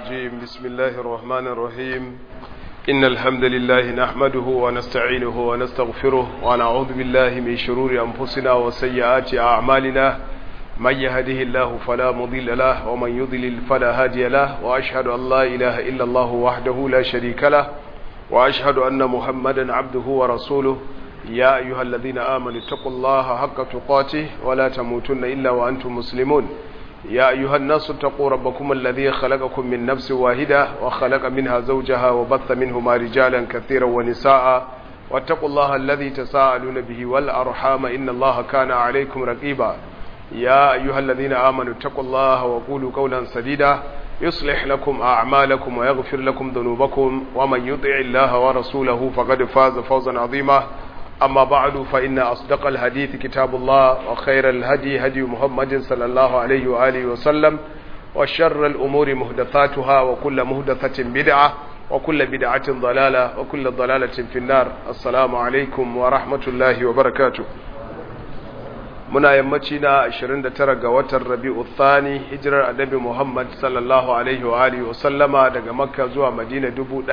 الرجيم بسم الله الرحمن الرحيم إن الحمد لله نحمده ونستعينه ونستغفره ونعوذ بالله من شرور أنفسنا وسيئات أعمالنا من يهده الله فلا مضل له ومن يضلل فلا هادي له وأشهد أن لا إله إلا الله وحده لا شريك له وأشهد أن محمدا عبده ورسوله يا أيها الذين آمنوا اتقوا الله حق تقاته ولا تموتن إلا وأنتم مسلمون يا أيها الناس اتقوا ربكم الذي خلقكم من نفس واحدة وخلق منها زوجها وبث منهما رجالا كثيرا ونساء واتقوا الله الذي تساءلون به والأرحام إن الله كان عليكم رقيبا يا أيها الذين آمنوا اتقوا الله وقولوا قولا سديدا يصلح لكم أعمالكم ويغفر لكم ذنوبكم ومن يطع الله ورسوله فقد فاز فوزا عظيما أما بعد فإن أصدق الحديث كتاب الله وخير الهدي هدي محمد صلى الله عليه وآله وسلم وشر الأمور مهدثاتها وكل مهدثة بدعة وكل بدعة ضلالة وكل ضلالة في النار السلام عليكم ورحمة الله وبركاته muna yammaci na 29 ga watan rabi'u thani hijirar annabi Muhammad sallallahu alaihi wa alihi wa sallama daga Makka zuwa Madina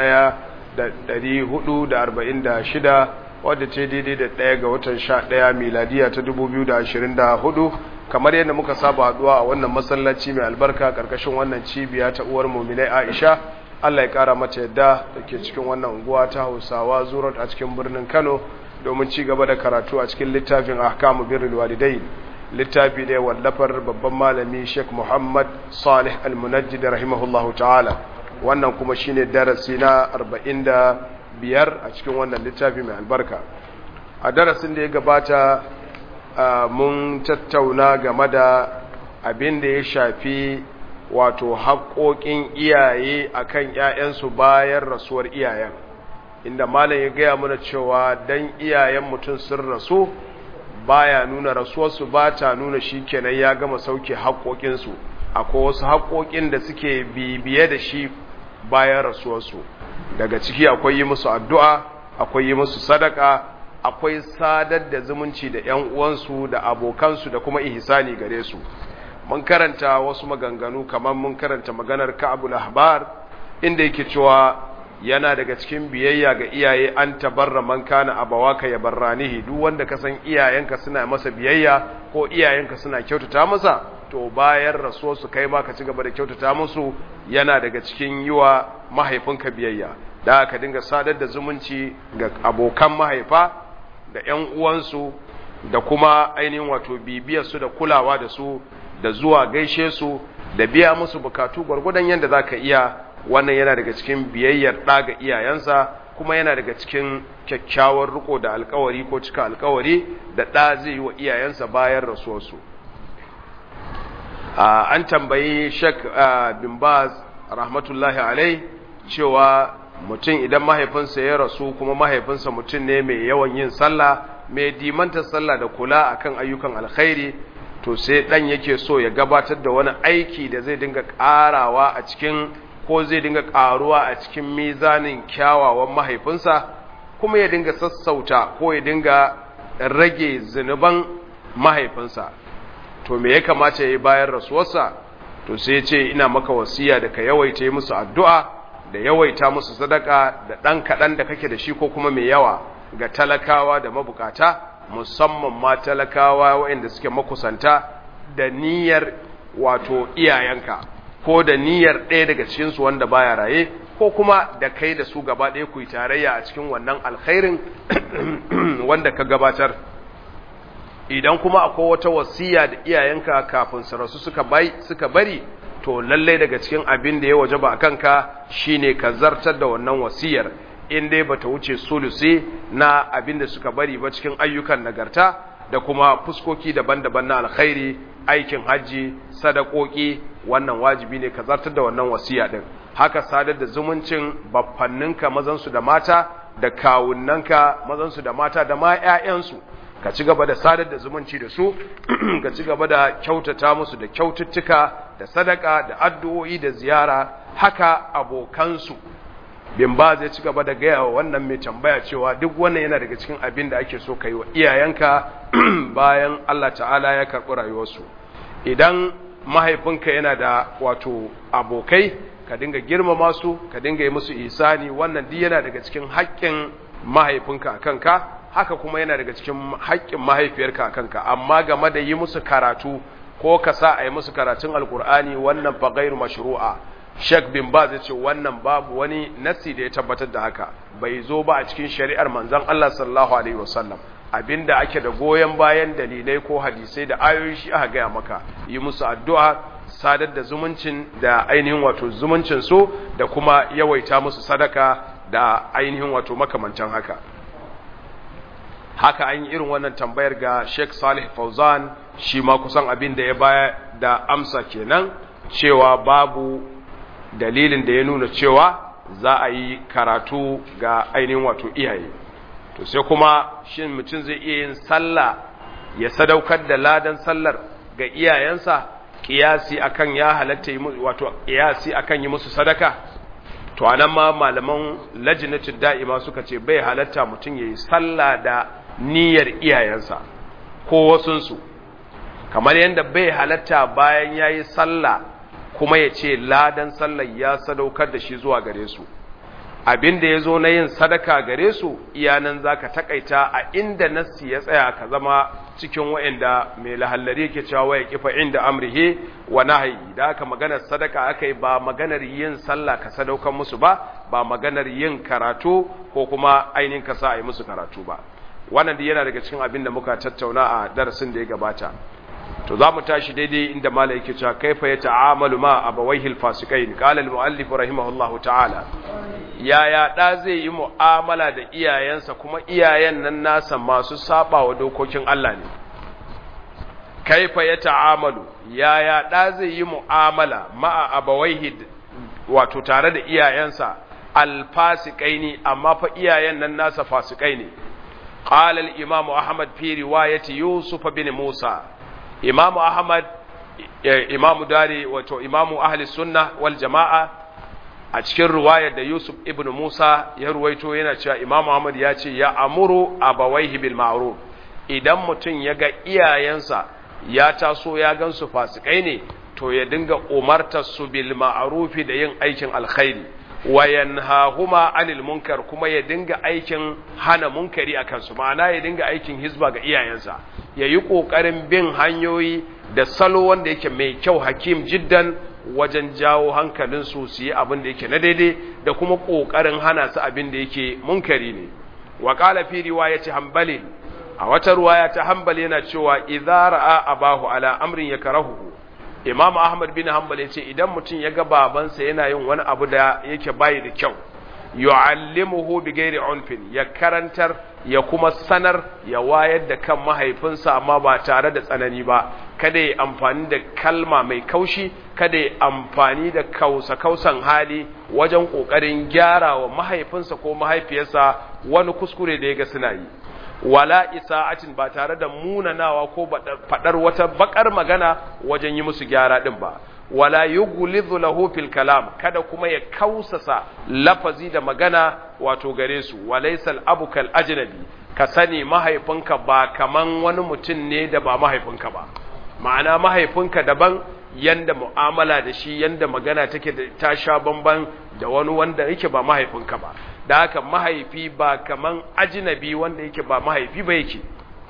1446 wadda ce daidai da ɗaya ga watan 11 miladiya ta 2024 kamar yadda muka saba haduwa a wannan masallaci mai albarka karkashin wannan cibiya ta uwar mu'minai Aisha Allah ya kara mata yadda dake cikin wannan unguwa ta Hausawa Zurat a cikin birnin Kano domin ci gaba da karatu a cikin littafin ahkamu birrul walidai littafi ne wallafar babban malami Sheikh Muhammad Salih Al-Munajjid rahimahullahu ta'ala wannan kuma shine darasi na 45 a cikin wannan littafi mai albarka a darasin da ya gabata mun tattauna game da abin da ya shafi wato haƙoƙin iyaye akan ƴaƴansu bayan rasuwar iyayen inda malam ya gaya mana cewa dan iyayen mutum sun rasu baya nuna rasuwarsu ba ta nuna shi kenan ya gama sauke haƙoƙinsu akwai wasu haƙoƙin da suke bibiye da shi bayan rasuwarsu daga ciki akwai yi musu addu'a akwai yi musu sadaka akwai sadar da zumunci da ‘yan uwansu da abokansu da kuma ihsani gare su mun karanta wasu maganganu kamar mun karanta maganar ka'abul ahbar inda yake cewa yana daga cikin biyayya ga iyaye an tabarra man kana abawaka ya barranihi duk wanda ka san iyayenka suna masa biyayya ko iyayenka suna kyautata masa to bayan rasuwar su kai ma ka ci gaba da kyautata musu yana daga cikin yiwa mahaifinka biyayya da ka dinga sadar da zumunci ga abokan mahaifa da ƴan uwansu da kuma ainihin wato bibiyar su da kulawa da su da zuwa gaishe su da biya musu bukatu gwargwadon yadda zaka iya wannan yana daga cikin biyayyar ɗa ga iyayensa kuma yana daga cikin kyakkyawar riko da alkawari ko cika alkawari da ɗa zai yi wa iyayensa bayan rasuwarsu an tambayi shek bin baz rahmatullahi alai cewa mutum idan mahaifinsa ya rasu kuma mahaifinsa mutum ne mai yawan yin sallah mai dimanta sallah da kula akan ayyukan alkhairi to sai ɗan yake so ya gabatar da wani aiki da zai dinga ƙarawa a cikin ko zai dinga karuwa a cikin mizanin kyawawan mahaifinsa kuma ya dinga sassauta ko ya dinga rage zunuban mahaifinsa to me ya kamata ya yi bayan rasuwarsa to sai ce ina maka wasiya da ka yawaita musu addu'a da yawaita musu sadaka da ɗan kaɗan da kake da shi ko kuma mai yawa ga talakawa da mabukata musamman ma talakawa waɗanda suke makusanta da niyyar wato iyayenka ko da niyyar ɗaya daga cikinsu wanda baya raye ko kuma da kai da su gaba ɗaya ku yi tarayya a cikin wannan alkhairin wanda ka gabatar idan kuma akwai wata wasiya da iyayenka kafin su rasu suka bai suka bari to lallai daga cikin abin da ya wajaba a kanka shine ka zartar da wannan wasiyar in dai bata wuce sulusi na abin da suka bari ba cikin ayyukan nagarta da kuma fuskoki daban-daban na alkhairi aikin hajji sadakoki wannan wajibi ne ka zartar da wannan wasiya din haka sadar da zumuncin baffanninka mazansu da mata da kawunnanka mazansu da mata da ma ƴaƴansu ka ci gaba da sadar da zumunci da su ka ci gaba da kyautata musu da kyaututtuka da sadaka da addu'o'i da ziyara haka abokansu bin ba zai ci gaba da gaya wa wannan mai tambaya cewa duk wannan yana daga cikin abin da ake so ka yi wa iyayenka bayan Allah ta'ala ya karɓi rayuwarsu idan mahaifinka yana da wato abokai ka dinga girmama su ka dinga yi musu isani wannan duk yana daga cikin haƙƙin mahaifinka a kanka haka kuma yana daga cikin haƙƙin mahaifiyarka a kanka amma game da yi musu karatu ko ka sa a yi musu karatun alkur'ani wannan fa gairu mashru'a Sheikh bin Baz ya ce wannan babu wani nasi da ya tabbatar da haka bai zo ba a cikin shari'ar manzon Allah sallallahu alaihi wasallam abinda ake da goyen bayan dalilai ko hadisai da ayoyi shi aka gaya maka yi musu addu'a sadar da zumuncin da ainihin wato zumuncin su da kuma yawaita musu sadaka da ainihin wato makamancin haka haka an yi irin wannan tambayar ga Sheikh Salih Fauzan shi ma kusan abin da ya baya da amsa kenan cewa babu dalilin da ya nuna cewa za a yi karatu ga ainihin wato iyaye to sai kuma shin mutum zai iya yin sallah ya sadaukar da ladan sallar ga iyayensa kiyasi akan ya halatta wato kiyasi akan yi musu sadaka to anan ma malaman lajnatud da'ima suka ce bai halatta mutum yayi sallah da niyyar iyayensa ko wasunsu kamar yadda bai halatta bayan yayi sallah kuma ya ce ladan sallar ya sadaukar da shi zuwa gare su abin da ya zo na yin sadaka gare su iyanan za ka takaita a inda nassi ya tsaya ka zama cikin wa'inda mai lahallari ke cewa waya kifa inda amrihe wa nahayi da aka maganar sadaka aka yi ba maganar yin sallah ka sadaukar musu ba ba maganar yin karatu ko kuma ainihin ka sa a yi musu karatu ba wannan da yana daga cikin abin da muka tattauna a darasin da ya gabata to za mu tashi daidai inda mala yake cewa kaifa ya ta'amalu ma abawaihi alfasiqain qala almuallif rahimahullahu ta'ala yaya da zai yi mu'amala da iyayensa kuma iyayen nan nasa masu saba wa dokokin Allah ne kaifa ya ta'amalu yaya da zai yi mu'amala ma abawaihi wato tare da iyayensa alfasiqaini amma fa iyayen nan nasa fasikai ne قال الإمام أحمد في رواية يوسف بن موسى imamu ahmad imamu dare wato imamu ahli sunna wal jama'a a cikin ruwayar da yusuf ibn musa ya ruwaito yana cewa imamu ahmad ya ce ya amuru abawaihi bil ma'ruf idan mutum ya ga iyayensa ya taso ya gansu fasikai ne to ya dinga umartar su bil ma'rufi da yin aikin alkhairi wa yanhahuma anil munkar kuma ya dinga aikin hana munkari akan su ma'ana ya dinga aikin hizba ga iyayensa ya yi ƙoƙarin bin hanyoyi da salo wanda yake mai kyau hakim jiddan wajen jawo hankalinsu su yi abin da yake na daidai da kuma ƙoƙarin hana su abin da yake munkari ne wa qala fi riwayati hanbali a wata ruwaya ta hanbali yana cewa idza ra'a abahu ala amrin yakrahu imam ahmad bin hanbal ya ce idan mutum ya ga babansa yana yin wani abu da yake bayi da kyau yu'allimuhu bi ghairi unfin ya karantar ya kuma sanar ya wayar da kan mahaifinsa amma ba tare da tsanani ba kada ya amfani da kalma mai kaushi kada ya amfani da kausa kausan hali wajen kokarin gyara wa mahaifinsa ko mahaifiyarsa wani kuskure da ya ga suna yi wala isa'atin ba tare da munanawa ko fadar wata bakar magana wajen yi musu gyara din ba wala yughlidhu lahu fil kalam kada kuma ya kausasa lafazi da magana wato gare su walaysal abu kal ajnabi ka sani mahaifinka ba kaman wani mutum ne da ba mahaifinka ba ma'ana mahaifinka daban yanda mu'amala da shi yanda magana take da ta sha bamban da wani wanda yake ba mahaifinka ba da haka mahaifi ba kaman ajnabi wanda yake ba mahaifi ba yake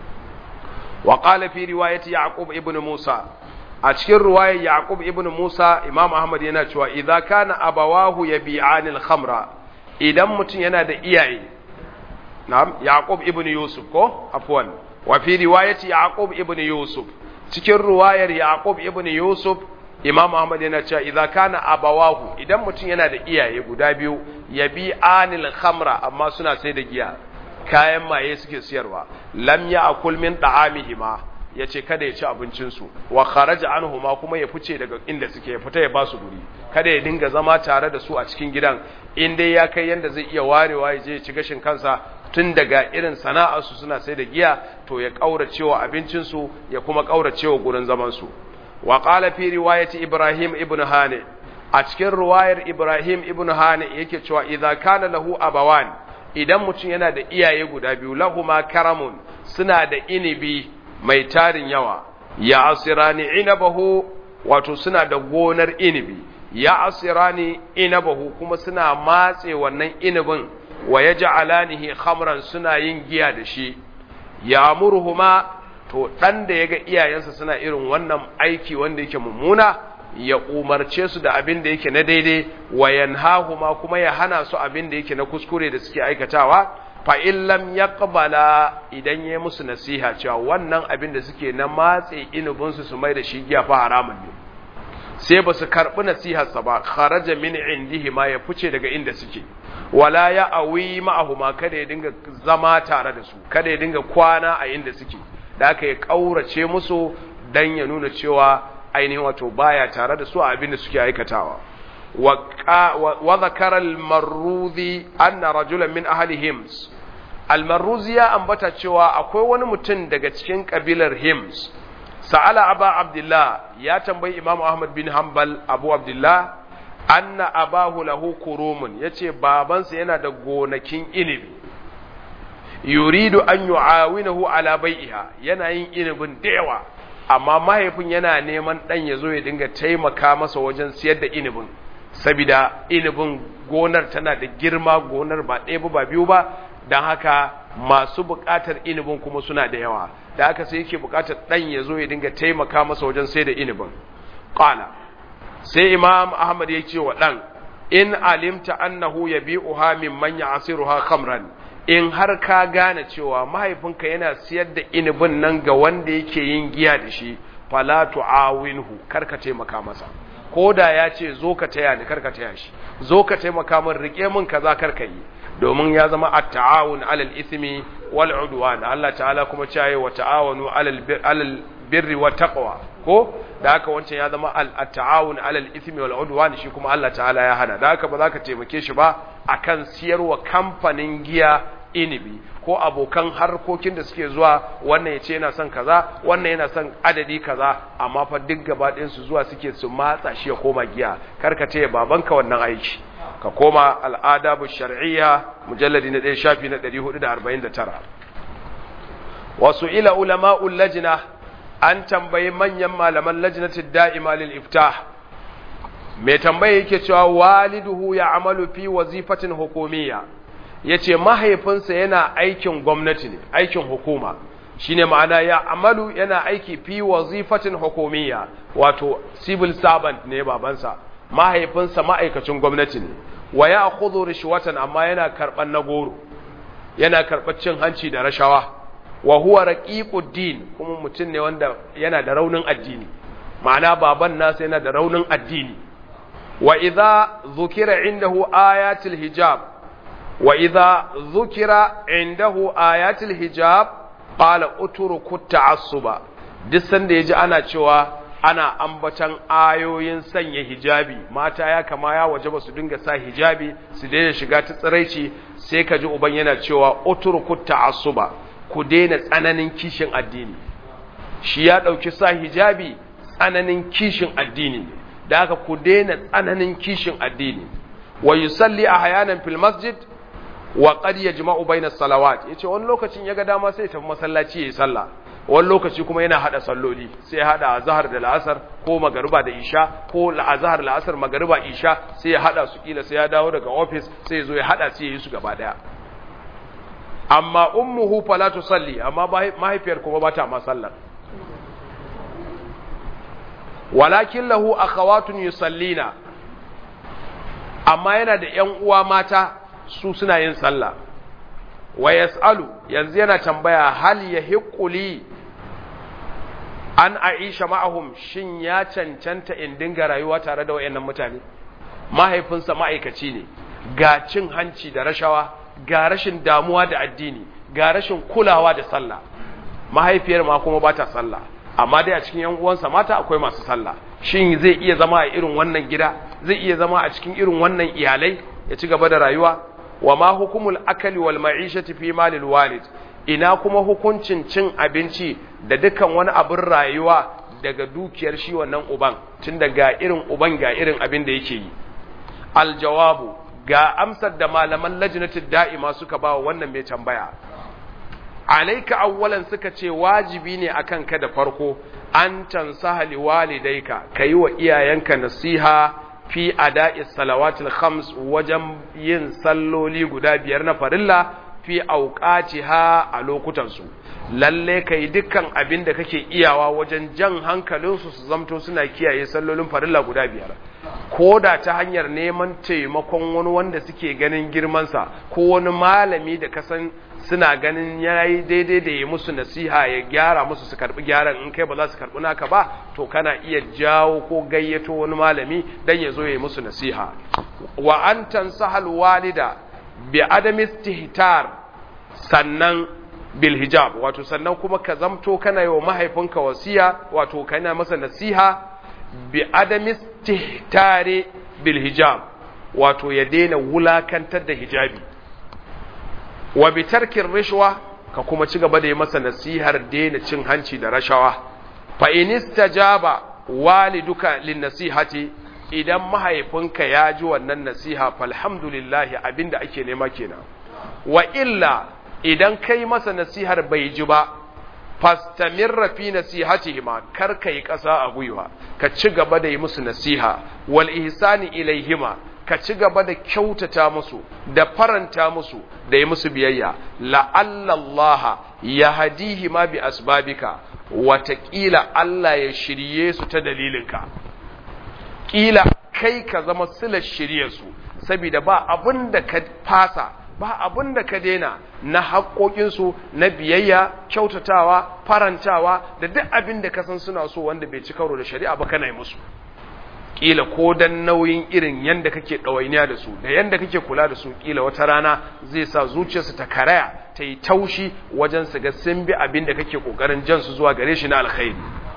wa qala fi riwayati yaqub ibn musa a cikin ruwayar Yaqub ibn Musa Imam Ahmad yana cewa idza kana abawahu yabi'an al-khamra idan mutum yana da iyaye na'am Yaqub ibn Yusuf ko afwan wa fi riwayati Yaqub ibn Yusuf cikin ruwayar Yaqub ibn Yusuf Imam Ahmad yana cewa idza kana abawahu idan mutum yana da iyaye guda biyu yabi'an al-khamra amma suna sai da giya kayan maye suke siyarwa lam ya'kul min da'amihima ya ce kada ya ci abincinsu wa kharaja anhuma kuma ya fice daga inda suke ya fita ya ba su guri kada ya dinga zama tare da su a cikin gidan in dai ya kai yanda zai iya warewa ya je ya ci gashin kansa tun daga irin sana'arsu suna sai da giya to ya kauracewa abincinsu ya kuma kauracewa gurin zaman su wa qala fi riwayati ibrahim ibn hani a cikin riwayar ibrahim ibn hani yake cewa idza kana lahu abawan idan mutum yana da iyaye guda biyu lahuma karamun suna da inibi mai tarin yawa ya asirani inabahu wato suna da gonar inibi ya asirani inabahu kuma suna matse wannan inabin wa ya ja'alanihi khamran suna yin giya da shi ya murhuma to dan da yaga iyayensa suna irin wannan aiki wanda yake mummuna ya umarce su da abin da yake na daidai wa yanhahuma kuma ya hana su abin da yake na kuskure da suke aikatawa fa in lam yaqbala idan yayi musu nasiha cewa wannan abin da suke na matse inubin su su mai da shi giya fa haramun ne sai ba su karɓi nasiharsa ba kharaja min indihi ma ya fice daga inda suke wala ya awi ma'ahuma kada ya dinga zama tare da su kada ya dinga kwana a inda suke da aka ya kaurace musu dan ya nuna cewa ainihin wato baya tare da su a abin da suke aikatawa wa zakara al-marruzi anna rajulan min ahli hims al-marruzi ya ambata cewa akwai wani mutum daga cikin kabilar hims sa'ala aba abdullah ya tambayi imam ahmad bin hanbal abu abdullah anna abahu lahu kurumun yace babansa yana da gonakin inibi yuridu an yu'awinahu ala bai'iha yana yin inibin da yawa amma mahaifin yana neman dan yazo ya dinga taimaka masa wajen siyar da inibin saboda inibin gonar tana da girma gonar ba ɗaya ba biyu ba don haka masu buƙatar inibin kuma suna da yawa da haka sai yake buƙatar ɗan ya zo ya dinga taimaka masa wajen sai da inibin ƙala sai imam ahmad ya ce wa ɗan in alimta annahu ya bi uha min manya asiruha khamran in har ka gane cewa mahaifinka yana siyar da inibin nan ga wanda yake yin giya da shi fala tu'awinhu kar ka taimaka masa ko da ya ce zo ka taya ni kar ka taya shi zo ka taimaka min rike min kaza kar ka yi domin ya zama at-ta'awun 'alal ithmi wal 'udwan Allah ta'ala kuma cewa wa ta'awanu 'alal birri wat taqwa ko da haka wancan ya zama at-ta'awun 'alal ithmi wal 'udwan shi kuma Allah ta'ala ya hana da haka ba za ka taimake shi ba akan siyarwa kamfanin giya inibi ko abokan harkokin da suke zuwa wannan ya ce yana son kaza wannan yana son adadi kaza amma fa duk gaba su zuwa suke su matsa shi ya koma giya karka ce babanka wannan aiki ka koma al'adabu shar'iyya mujalladi na ɗaya shafi na 449 wasu ila ulama'ul lajina an tambayi manyan malaman lajnatin da'ima lil iftah mai tambaye yake cewa waliduhu ya amalu fi wazifatin hukumiyya yace mahaifinsa yana aikin gwamnati ne aikin hukuma shine ma'ana ya amalu yana aiki fi wazifatin hukumiyya wato civil servant ne babansa mahaifinsa ma'aikacin gwamnati ne wa ya khudhu rishwatan amma yana karban nagoro yana karɓar cin hanci da rashawa wa huwa raqiqud din kuma mutum ne wanda yana da raunin addini ma'ana baban nasa yana da raunin addini wa idza dhukira indahu ayatul hijab wa idza dhukira indahu ayatul hijab qala utruku ta'assuba duk sanda yaji ana cewa ana ambatan ayoyin sanya hijabi mata ya kama ya waje ba su dinga sa hijabi su daina shiga ta tsiraici sai ka ji uban yana cewa utruku ta'assuba ku daina tsananin kishin addini shi ya dauki sa hijabi tsananin kishin addini ne da haka ku daina tsananin kishin addini wa yusalli ahyanan fil masjid wa qad yajma'u bayna salawat yace wani lokacin yaga dama sai tafi masallaci yayi sallah wani lokaci kuma yana hada salloli sai ya hada azhar da la'asar ko magariba da isha ko azhar la'asar magariba isha sai ya hada su kila sai ya dawo daga office sai ya zo ya hada sai ya yi su gaba daya amma ummuhu fala tusalli amma mahaifiyar kuma ba ta ma sallar walakin lahu akhawatun yusallina amma yana da ƴan uwa mata su suna yin sallah wa yas'alu yanzu yana tambaya hal yahiquli an aisha ma'ahum shin ya cancanta in dinga rayuwa tare da wayannan mutane mahaifinsa ma'aikaci ne ga cin hanci da rashawa ga rashin damuwa da addini ga rashin kulawa da sallah mahaifiyar ma kuma bata sallah amma dai a cikin yan uwansa mata akwai masu sallah shin zai iya zama a irin wannan gida zai iya zama a cikin irin wannan iyalai ya ci gaba da rayuwa wa ma hukumul akali wal ma'ishati fi malil walid ina kuma hukuncin cin abinci da dukan wani abin rayuwa daga dukiyar shi wannan uban tun ga irin uban ga irin abin da yake yi aljawabu ga amsar da malaman lajnatud da'ima suka ba wannan mai tambaya alaika awwalan suka ce wajibi ne akan ka da farko an tansaha liwalidaika kayi wa iyayenka nasiha fi ada'is salawatil khams wajen yin salloli guda biyar na farilla fi auqatiha a lokutan su lalle kai dukkan abin da kake iyawa wajen jan hankalin su su zamto suna kiyaye sallolin farilla guda biyar ko da ta hanyar neman taimakon wani wanda suke ganin girmansa ko wani malami da kasan suna ganin yayi daidai da ya musu nasiha ya gyara musu su karbi gyaran in kai ba za su karbi naka ba to kana iya jawo ko gayyato wani malami dan ya zo ya musu nasiha wa an tansahal walida bi adami istihtar sannan bil hijab wato sannan kuma ka zamto kana yi wa mahaifinka wasiya wato kana masa nasiha bi adami istihtari bil hijab wato ya daina wulakantar da hijabi wa bi tarkin rishwa ka kuma ci gaba da yi masa nasihar daina cin hanci da rashawa fa in istajaba waliduka lin nasihati idan mahaifinka ya ji wannan nasiha falhamdulillah abinda ake nema kenan wa illa idan kai masa nasihar bai ji ba fastamirra fi nasihatihima kar kai kasa a gwiwa ka ci gaba da yi musu nasiha wal ihsani ilaihima ka ci gaba da kyautata musu da faranta musu da yi musu biyayya la'allallaha ya hadihi ma bi asbabika watakila Allah ya shirye su ta dalilinka kila kai ka zama silar shirye su saboda ba abin da ka fasa ba abin da ka daina na haƙoƙinsu na biyayya kyautatawa farantawa da duk abin da ka san suna so wanda bai ci karo da shari'a ba kana yi musu kila ko dan nauyin irin yanda kake ɗawainiya da su da yanda kake kula da su kila wata rana zai sa zuciyarsu ta karaya ta yi taushi wajen su ga sun bi abin da kake kokarin jan su zuwa gare shi na alkhairi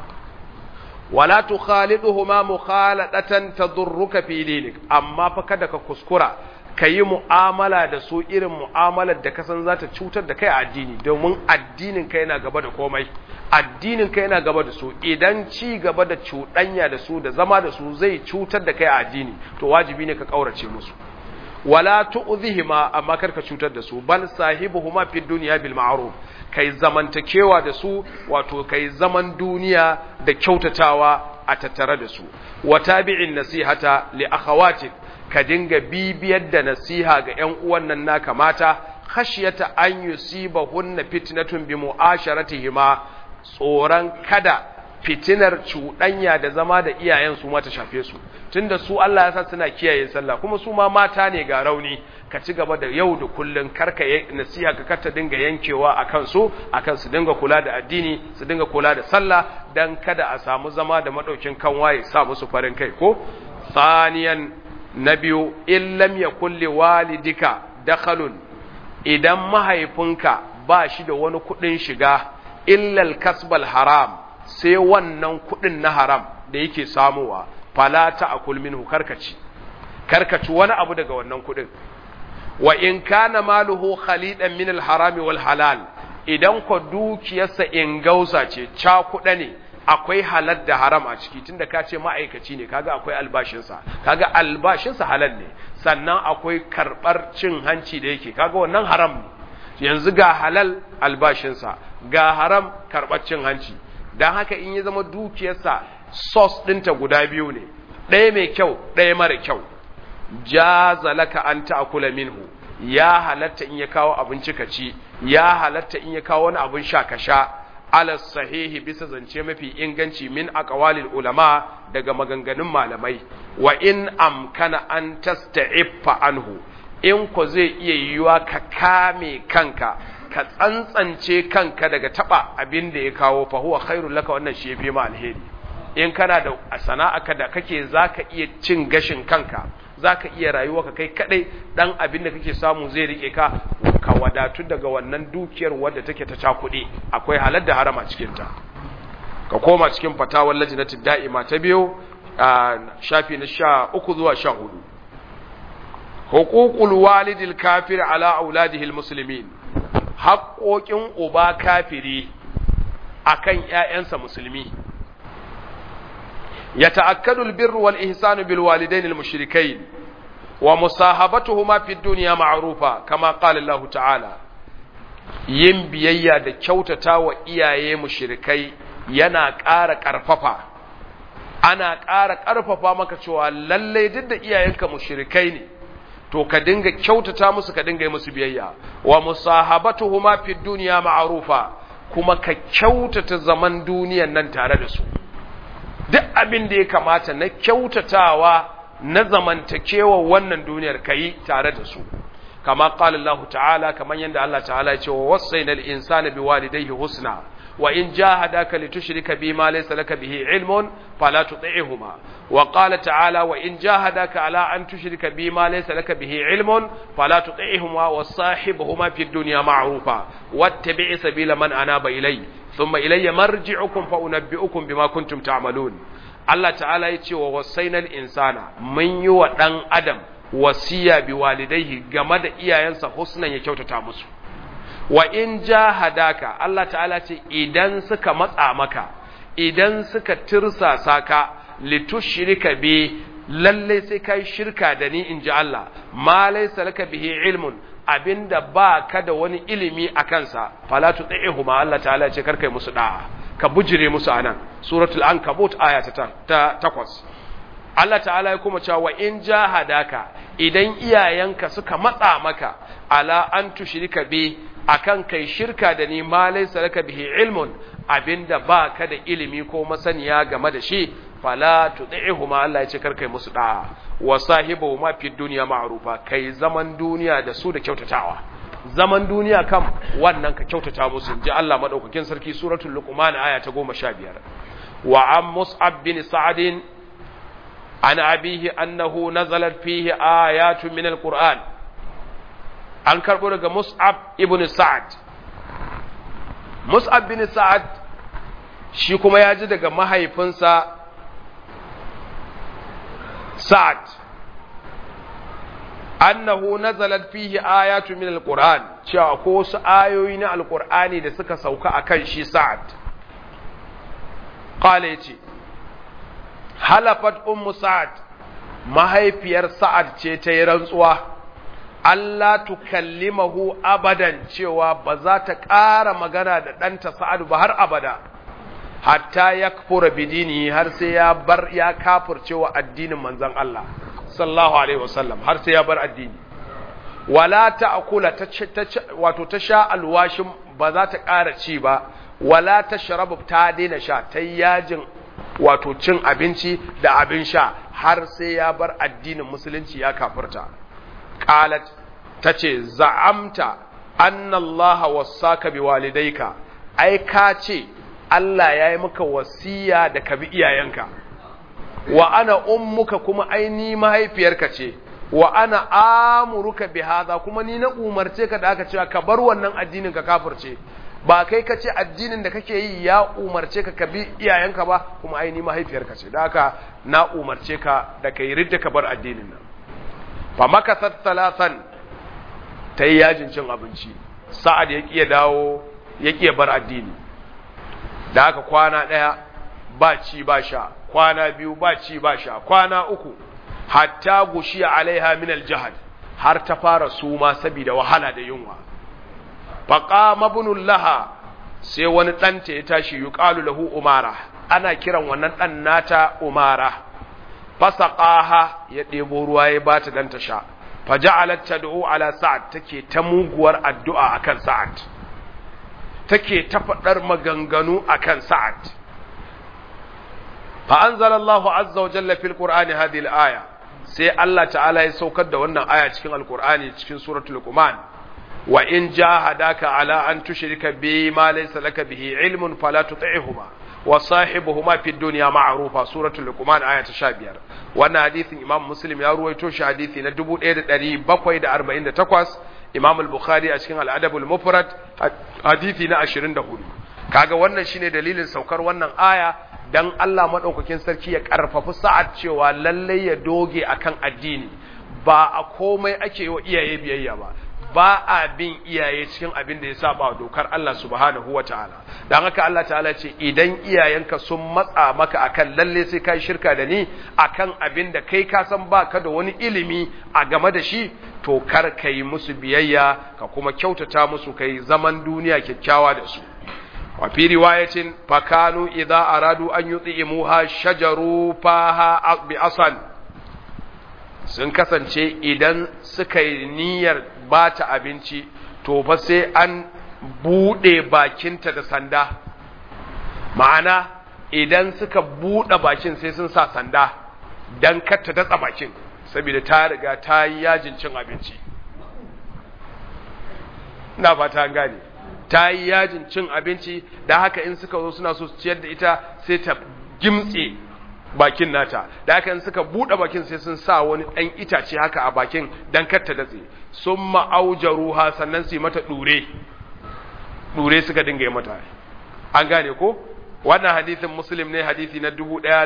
wala tukhaliduhuma mukhaladatan tadurruka fi dinik amma fa kada ka kuskura ka yi mu'amala da su irin mu'amalar da kasan za ta cutar da kai a addini domin addinin ka yana gaba da komai addinin ka yana gaba da su idan ci gaba da cuɗanya da su da zama da su zai cutar da kai a addini to wajibi ne ka ƙaurace musu wala tu'zihima amma kar ka cutar da su bal sahibuhuma fid dunya bil ma'ruf kai zamantakewa da su wato kai zaman duniya da kyautatawa a tattare da su wa tabi'in nasihata li akhawatik ka dinga bibiyar da nasiha ga ƴan uwan nan naka mata khashyata an yusibahunna fitnatun bi mu'asharatihima tsoron kada fitinar cuɗanya da zama da iyayen su mata shafe su tunda su Allah ya sa suna kiyaye sallah kuma su ma mata ne ga rauni ka ci gaba da yau da kullun karka nasiha ka karta dinga yankewa akan su akan su dinga kula da addini su dinga kula da sallah dan kada a samu zama da madaukin kanwaye sa musu farin kai ko saniyan na biyu in lam yakul li walidika dakhalun idan mahaifinka ba shi da wani kudin shiga illal kasbal haram sai wannan kudin na haram da yake samuwa fala ta'kul minhu karkaci karkaci wani abu daga wannan kudin wa in kana maluhu khalidan min al harami wal halal idan ko dukiyarsa in gausa ce cakuɗa ne akwai halal da haram a ciki tunda ka ce ma'aikaci ne kaga akwai albashinsa kaga albashinsa halal ne sannan akwai karɓar cin hanci da yake kaga wannan haram ne yanzu ga halal albashinsa ga haram karɓar cin hanci don haka in ya zama dukiyarsa sos ɗinta guda biyu ne ɗaya mai kyau ɗaya mara kyau jaza laka an ta'kula minhu ya halatta in ya kawo abinci ka ci ya halatta in ya kawo wani abin sha ka sha ala sahihi bisa zance mafi inganci min aqwalil ulama daga maganganun malamai wa in amkana an tasta'iffa anhu in ko zai iya yiwuwa ka kame kanka ka tsantsance kanka daga taba abin da ya kawo fa huwa khairul laka wannan shi yafi ma alheri in kana da sana'aka da kake zaka iya cin gashin kanka zaka iya rayuwa ka kai kadai dan abin da kake samu zai rike ka ka wadatu daga wannan dukiyar wadda take ta cakuɗe akwai halar da harama cikin ta ka koma cikin fatawar lajnatid da'ima ta biyo a shafi na sha uku zuwa sha hudu hukukul walidil kafir ala auladihil muslimin haƙoƙin uba kafiri akan ƴaƴansa musulmi يتأكد البر والإحسان بالوالدين المشركين ومصاحبتهما في الدنيا معروفة كما قال الله تعالى yin biyayya da kyautata wa iyaye mushrikai yana ƙara ƙarfafa ana ƙara ƙarfafa maka cewa lallai duk da iyayenka mushrikai ne to ka dinga kyautata musu ka dinga yi musu biyayya wa musahabatuhuma fid dunya ma'rufa kuma ka kyautata zaman duniyan nan tare da su duk abin da ya kamata na kyautatawa na zamantakewa wannan duniyar kayi tare da su kama qala Allah ta'ala kaman yanda Allah ta'ala ya ce wa wasainal insana biwalidayhi husna wa in jahadaka litushrika bima laysa laka bihi ilmun fala tuti'huma wa qala ta'ala wa in jahadaka ala an tushrika bima laysa laka bihi ilmun fala tuti'huma wa sahibuhuma fid dunya ma'rufa wattabi' sabila man anaba ilay thumma ilayya marji'ukum fa unabbi'ukum bima kuntum ta'malun Allah ta'ala ya ce wa wasainal insana mun yi wa dan adam wasiya bi walidaihi game da iyayensa husnan ya kyautata musu wa in jahadaka Allah ta'ala ce idan suka matsa maka idan suka tirsasa ka litushrika bi lalle sai kai shirka da ni inji Allah ma laysa laka bihi ilmun abinda ba ka da wani ilimi a kansa fala tuti'huma Allah ta'ala ce karkai musu da'a ka bujire musu anan suratul ankabut aya ta 8 Allah ta'ala ya kuma cewa in jahadaka idan iyayenka suka matsa maka ala an tushrika bi akan kai shirka da ni ma laysa laka bihi ilmun abinda ba ka da ilimi ko masaniya game da shi fala tudihuma Allah ya ce kar kai musu da'a wa sahibuhuma fi dunya ma'rufa kai zaman duniya da su da kyautatawa zaman duniya kam wannan ka kyautata musu ji Allah madaukakin sarki suratul luqman aya ta 15 wa am mus'ab bin sa'd عن أبيه أنه نزلت فيه آيات من القرآن an karɓo daga Mus'ab ibn Sa'ad Mus'ab bin Sa'ad shi kuma ya ji daga mahaifinsa Sa'ad annahu nazalat fihi ayatu min alquran cewa ko wasu ayoyi na alqur'ani da suka sauka akan shi Sa'ad qala yace halafat ummu sa'ad mahaifiyar sa'ad ce ta yi rantsuwa Allah tukallimahu abadan cewa ba za ta ƙara magana da ɗanta sa'ad ba har abada hatta ya kafura bidini har sai ya bar ya kafircewa addinin manzon Allah sallallahu alaihi wasallam har sai ya bar addini wala ta'kula ta wato ta sha alwashin ba za ta ƙara ci ba wala ta sharabu ta daina sha ta yajin wato cin abinci da abin sha har sai ya bar addinin musulunci ya kafirta qalat tace za'amta anna Allah wasaka biwalidayka ai ka ce Allah ya yi maka wasiya da ka bi iyayenka wa ana ummuka kuma ai ni mahaifiyarka ce wa ana amuruka bi hadha kuma ni na umarce ka da aka cewa ka bar wannan addinin ka kafirce ba kai ka ce addinin da kake yi ya umarce ka ka bi iyayenka ba kuma ai ni mahaifiyarka ce da haka na umarce ka da kai ridda ka bar addinin nan fa makasat thalathan ta yi yajin cin abinci sa'ad ya kiya dawo ya kiya bar addini da haka kwana ɗaya ba ci ba sha kwana biyu ba ci ba sha kwana uku hatta gushi alaiha min aljahad har ta fara suma saboda wahala da yunwa faqama ibnul laha sai wani ɗanta ya tashi yuqalu lahu umara ana kiran wannan ɗan nata umara fasaqaha ya ɗebo ruwa ya bata dan ta sha faja'alat tad'u ala sa'ad take ta muguwar addu'a akan sa'ad take ta faɗar maganganu akan sa'ad fa anzalallahu azza wa jalla fil qur'ani hadhihi al-aya sai Allah ta'ala ya saukar da wannan aya cikin alqur'ani cikin suratul luqman wa in jahadaka ala an tushrika bi ma laysa laka bihi ilmun fala tuti'huma wa sahibuhuma fid dunya ma'rufa suratul luqman aya ta 15 wannan hadisin imam muslim ya ruwaito shi hadisi na 1748 imam al-bukhari a cikin al-adab al-mufrad hadisi na 24 kaga wannan shine dalilin saukar wannan aya dan Allah madaukakin sarki ya karfafi sa'ad cewa lalle ya doge akan addini ba a komai ake yi wa iyaye biyayya ba ba a bin iyaye cikin abin da ya saba dokar Allah subhanahu wa ta'ala don haka Allah ta'ala ce idan iyayenka sun matsa maka akan lalle sai kai shirka da ni akan abin da kai ka san baka da wani ilimi a game da shi to kar ka yi musu biyayya ka kuma kyautata musu kai zaman duniya kyakkyawa da su wa fi riwayatin fakanu idza aradu an yut'imuha shajaru faha bi asan sun kasance idan suka yi niyyar bata abinci to fa sai an bude bakinta da sanda ma'ana idan suka bude bakin sai sun sa sanda dan kar ta datsa bakin saboda ta riga ta yi yajin cin abinci ina fata an gane ta yi yajin cin abinci da haka in suka zo suna so su ciyar da ita sai ta gimtse bakin nata da haka in suka buɗe bakin sai sun sa wani ɗan itace haka a bakin dan kar ta datse sun ma'auja ruha sannan su yi mata ɗure ɗure suka dinga yi mata an gane ko wannan hadisin muslim ne hadisi na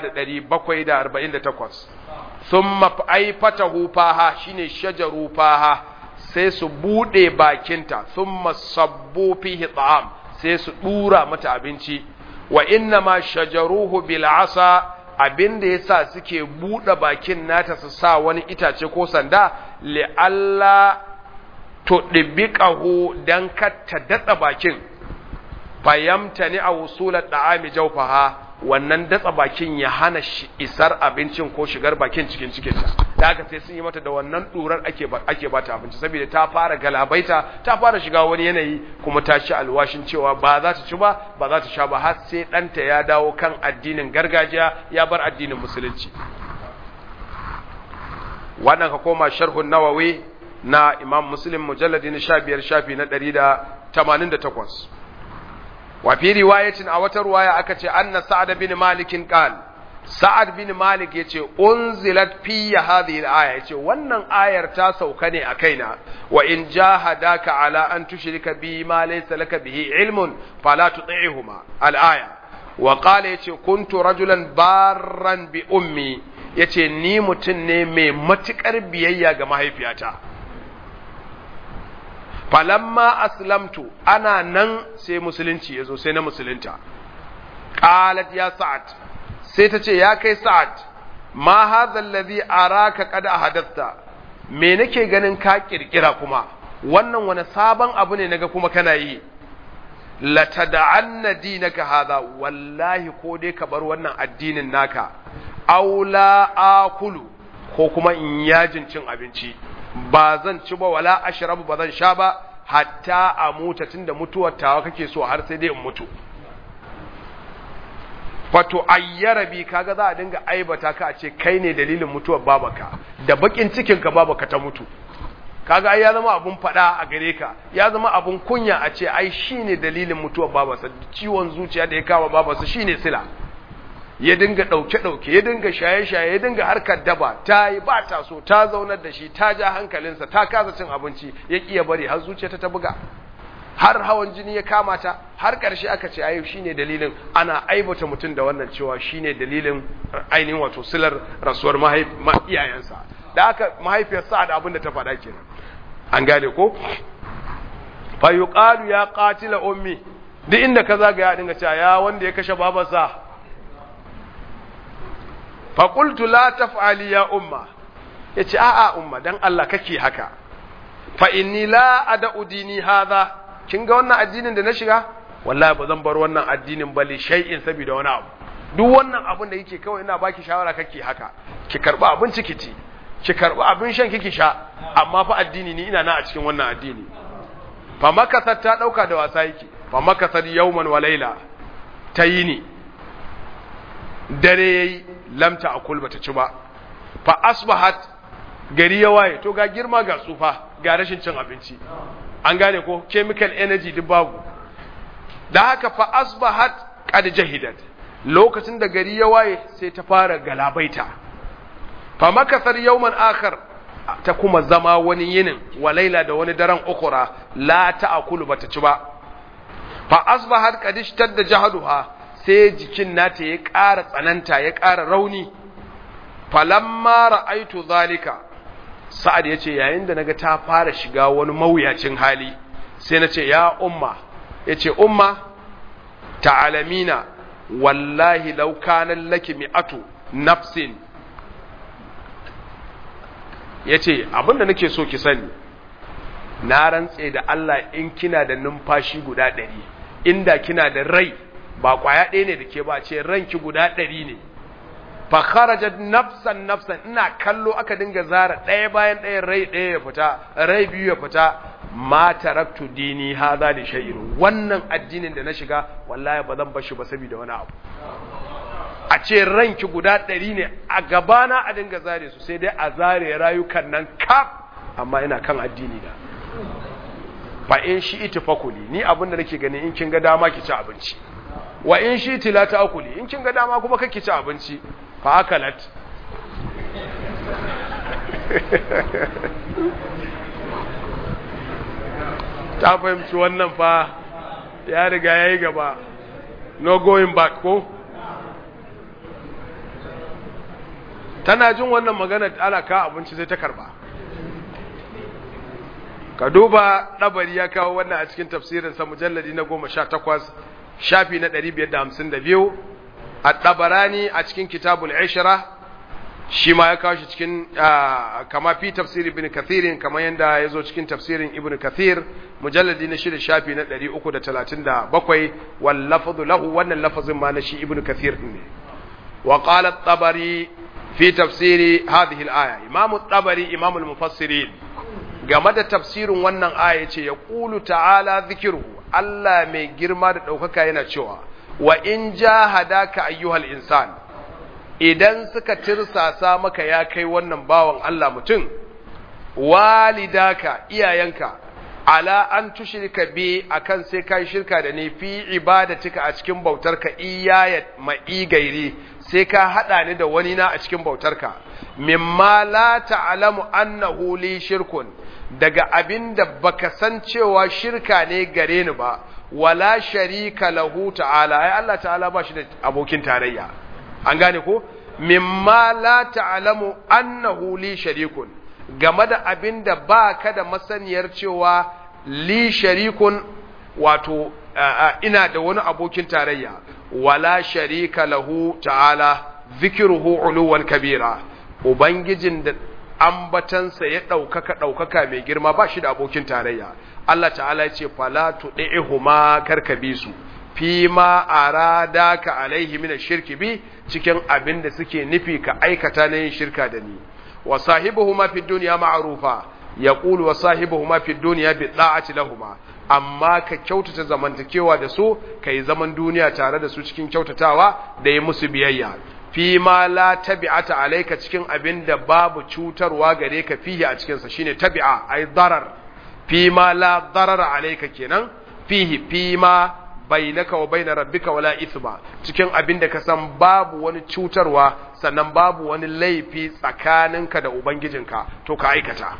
1748 sun ma'aifatahu faha shine shajaru faha sai su bude bakinta sun masabbo fihi ta'am sai su dura mata abinci wa inna ma shajaruhu bil asa abinda yasa suke bude bakin nata su sa wani itace ko sanda li alla to dibiqahu dan katta datsa bakin fayamta ni a wusulat da'ami jawfaha wannan datsa bakin ya hana isar abincin ko shigar bakin cikin cikinta da haka sai sun yi mata da wannan durar ake ake bata abinci saboda ta fara galabaita ta fara shiga wani yanayi kuma ta ci alwashin cewa ba za ta ci ba ba za ta sha ba har sai ɗanta ya dawo kan addinin gargajiya ya bar addinin musulunci wannan ka koma sharhun nawawi na imam muslim mujalladi na 15 shafi na 188 wa fi riwayatin a wata ruwaya aka ce anna sa'ad bin malik qal sa'ad bin malik yace unzilat fi hadhihi al-aya yace wannan ayar ta sauka ne a kaina wa in jahadaka ala an tushrika bi ma laysa laka bihi ilmun fala tuti'huma al-aya wa qala yace kuntu rajulan barran bi ummi yace ni mutun ne mai matukar biyayya ga mahaifiyata falamma aslamtu ana nan sai musulunci ya zo sai na musulunta qalat ya sa'ad sai ta ce ya kai sa'ad ma hadha alladhi araka qad ahadathta me nake ganin ka kirkira kuma wannan wani sabon abu ne naga kuma kana yi la tad'anna dinaka hadha wallahi ko dai ka bar wannan addinin naka aw la akulu ko kuma in yajin cin abinci ba zan ci ba wala ashrabu ba zan sha ba hatta a muta tunda mutuwar tawa kake so har sai dai in mutu fato ayyara bi kaga za a dinga aibata ka a ce kai ne dalilin mutuwar babaka da bakin cikin ka babaka ta mutu kaga ai ya zama abun fada a gare ka ya zama abun kunya a ce ai shine dalilin mutuwar babarsa ciwon zuciya da ya kama babarsa shine sila ya dinga ɗauke-ɗauke ya dinga shaye-shaye ya dinga harkar daba ta yi ba ta so ta zaunar da shi ta ja hankalinsa ta kasa cin abinci ya ƙiya bari har zuciya ta buga har hawan jini ya kama ta har ƙarshe aka ce ayo shine dalilin ana aibata mutum da wannan cewa shine dalilin ainihin wato silar rasuwar iyayensa da aka mahaifiyar sa'ad abin da ta faɗa kenan an gane ko fa yuqalu ya qatila ummi duk inda ka zaga ya dinga cewa ya wanda ya kashe babarsa faƙultu la taf'ali ya umma ya ce a'a umma don Allah kake haka fa inni la ada'u dini hadha kin ga wannan addinin da na shiga wallahi ba zan bar wannan addinin ba li shay'in saboda wani abu duk wannan abin da yake kawai ina baki shawara kake haka ki karba abin ciki ci ki karba abin shan kiki sha amma fa addini ni ina na a cikin wannan addini fa makasar ta dauka da wasa yake fa makasar yawman wa laila ta yi ni dare yayi lamta akul bata ci ba fa asbahat gari ya waye to ga girma ga tsufa ga rashin cin abinci an gane ko chemical energy duk babu da haka fa asbahat qad jahidat lokacin da gari ya waye sai ta fara galabaita fa makasar yawman akhar ta kuma zama wani yinin walaila da wani daren ukura la ta'kulu bata ci ba fa asbahat qad ishtadda jahaduha sai jikin nata ya ƙara tsananta ya ƙara rauni falamma ra'aitu zalika sa'ad ya ce yayin da naga ta fara shiga wani mawuyacin hali sai na ce ya umma ya ce umma ta'alamina wallahi law kana laki mi'atu nafsin ya ce abinda nake so ki sani na rantse da Allah in kina da numfashi guda ɗari inda kina da rai ba kwaya ɗaya ne da ke ba ce ranki guda ɗari ne fa kharajat nafsan nafsan ina kallo aka dinga zara ɗaya bayan ɗaya rai ɗaya ya fita rai biyu ya fita ma taraktu dini hadha li shay'in wannan addinin da na shiga wallahi ba zan bashi ba saboda wani abu a ce ranki guda ɗari ne a gabana a dinga zare su sai dai a zare rayukan nan kaf amma ina kan addini da fa in shi iti fakuli ni abinda nake gani in kin ga dama ki ci abinci wa in shi iti la ta'kuli in kin ga dama kuma kake ci abinci fa akalat ta fahimci wannan fa ya riga yayi gaba no going back ko tana jin wannan magana ana ka abinci sai ta karba ka duba ɗabari ya kawo wannan a cikin tafsirinsa mujalladi na goma sha takwas shafi na ɗari biyar da hamsin da biyu a ɗabarani a cikin kitabul ishira shi ma ya kawo shi cikin kama fi tafsir ibn kathirin kamar yadda ya zo cikin tafsirin ibn kathir mujalladi na shida shafi na ɗari uku da talatin da bakwai wal lafazu lahu wannan lafazin ma na shi ibn kathir ne wa qala tabari fi tafsiri hadhihi al-aya imamu tabari imamul mufassirin game da tafsirin wannan aya ce ya ƙulu ta'ala zikiru Allah mai girma da ɗaukaka yana cewa wa in jahadaka ayyuhal insan idan suka tirsasa maka ya kai wannan bawan Allah mutum walidaka iyayenka ala an tushrika bi akan sai kai shirka da ni fi ibadatika a cikin bautarka iyaya ma'i gairi sai ka hada ni da wani na a cikin bautarka mimma la ta'lamu annahu li shirkun daga abin da baka san cewa shirka ne gare ni ba wala sharika lahu ta'ala ai Allah ta'ala ba shi da abokin tarayya an gane ko mimma la ta'lamu annahu li sharikun game da abin da baka da masaniyar cewa li sharikun wato ina da wani abokin tarayya wala sharika lahu ta'ala zikruhu uluwan kabira ubangijin da ambatansa ya ɗaukaka ɗaukaka mai girma ba shi da abokin tarayya Allah ta'ala ya ce fala tuɗi'ihuma karka bi su fi ma arada ka alaihi min shirki bi cikin abin da suke nufi ka aikata na yin shirka da ni wa sahibuhuma fi dunya ma'rufa yaqulu wa sahibuhuma fi dunya bi da'ati lahuma amma ka kyautata zamantakewa da su kai zaman duniya tare da su cikin kyautatawa da yi musu biyayya fi ma la tabi'ata alayka cikin abin da babu cutarwa gare ka fihi a cikin sa shine tabi'a ai darar fi ma la darar alayka kenan fihi fi ma bainaka wa baina rabbika wala ithma cikin abin da ka san babu wani cutarwa sannan babu wani laifi tsakaninka da ubangijinka to ka aikata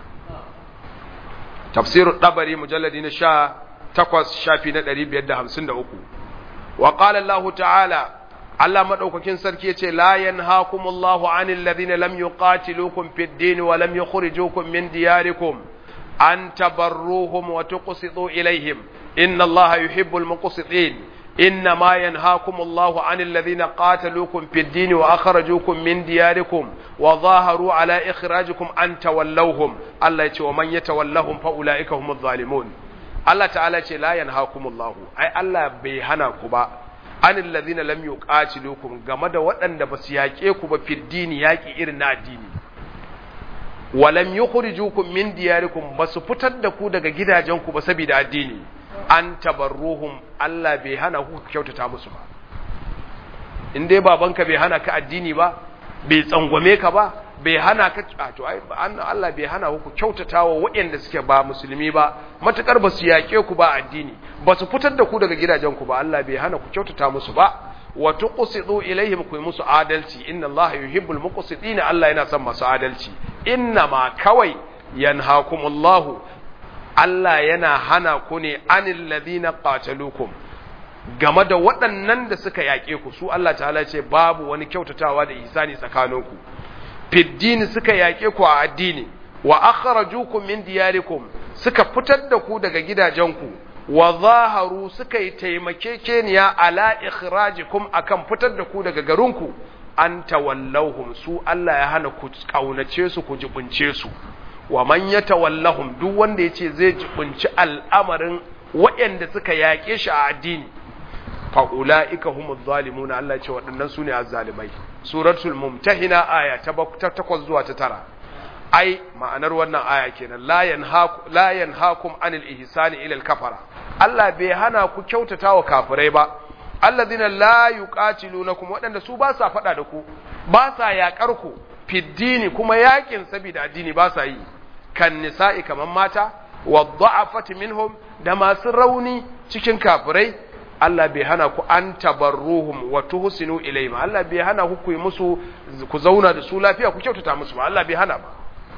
tafsirul dabari mujalladi na sha takwas shafi na ɗari biyar da hamsin da uku wa qala Allah ta'ala Allah madaukakin sarki yace la yanhaakumullahu 'anil ladhina lam yuqatilukum fid din wa lam yukhrijukum min diyarikum an tabarruhum wa tuqsitu ilayhim inna Allaha yuhibbul muqsitin إنما ينهاكم الله عن الذين قاتلوكم في الدين وأخرجوكم من دياركم وظاهروا على إخراجكم أن تولوهم الله يتي ومن يتولهم فأولئك هم الظالمون الله تعالى يتي لا ينهاكم الله أي الله بيهناكم عن الذين لم يقاتلوكم غمد وأن بسياكيكم في الدين ياكي إرنا الدين ولم يخرجوكم من دياركم بس فتدكوا دقا جدا جنكم بسبيد الدين an tabarruhum Allah bai hana ku kyautata musu ba in dai babanka bai hana ka addini ba bai tsangwame ka ba bai hana ka to ai Allah bai hana ku kyautatawa waɗanda suke ba musulmi ba matukar ba su yaƙe ku ba addini ba su fitar da ku daga gidajen ku ba Allah bai hana ku kyautata musu ba wa tuqsidu ilaihim ku musu adalci inna Allah yuhibbul muqsitina Allah yana son masu adalci inna ma kawai yanhakumullahu Allah yana hana ku ne anil ladina qatalukum game da waɗannan da suka yaƙe ku su Allah ta'ala ce babu wani kyautatawa da ihsani tsakaninku fiddini suka yaƙe ku a addini wa akhrajukum min diyarikum suka fitar da ku daga gidajenku wa zaharu suka yi taimakekeniya ala ikhrajikum akan fitar da ku daga garinku an tawallahum su Allah ya hana ku kaunace su ku jibunce su wa man yatawallahum duk wanda yace zai jibunci al'amarin waɗanda suka yaƙe shi a addini fa ulaika humuz zalimuna Allah ya ce waɗannan sune azzalimai suratul mumtahina aya ta 8 zuwa ta 9 ai ma'anar wannan aya kenan la yanhaakum la yanhaakum anil ihsani ila al kafara Allah bai hana ku kyautata wa kafirai ba alladhina la yuqatilunakum waɗanda su ba sa faɗa da ku ba sa yaƙar ku fiddini kuma yaƙin saboda addini ba sa yi kan nisa'i kaman mata wa dha'afati minhum da masu rauni cikin kafirai Allah bai hana ku an tabarruhum wa tuhsinu ilayhim Allah bai hana ku ku yi musu ku zauna da su lafiya ku kyautata musu ba Allah bai hana ba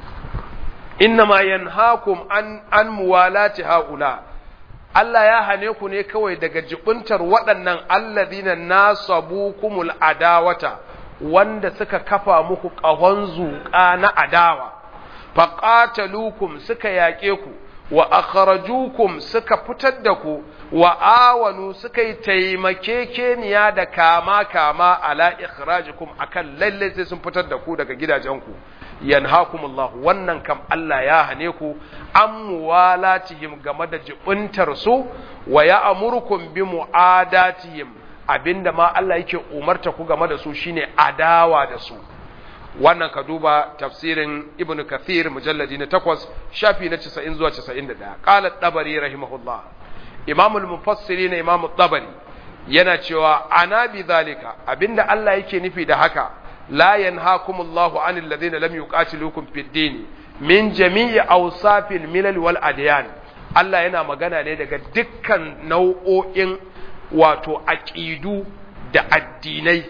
innama yanhaakum an an muwalati haula Allah ya hane ku ne kawai daga jibuntar waɗannan alladhina nasabukumul adawata wanda suka kafa muku ƙahon zuƙa na adawa faqatalukum suka yaƙe ku wa akhrajukum suka fitar da ku wa awanu suka yi taimakekeniya da kama kama ala ikhrajikum akan lalle sai sun fitar da ku daga gidajenku yanhakumullahu wannan kam Allah ya hane ku an muwalatihim game da jibuntar su wa ya'murukum bi mu'adatihim abinda ma Allah yake umarta ku game da su shine adawa da su wannan ka duba tafsirin ibn kathir mujalladi na 8 shafi na 90 zuwa 91 qala tabari rahimahullah imam al-mufassirin imam tabari yana cewa ana bi zalika abinda Allah yake nufi da haka la yanhaakumullahu anil ladina lam yuqatilukum fid din min jami'i awsafil milal wal adyan Allah yana magana ne daga dukkan nau'o'in wato aqidu da addinai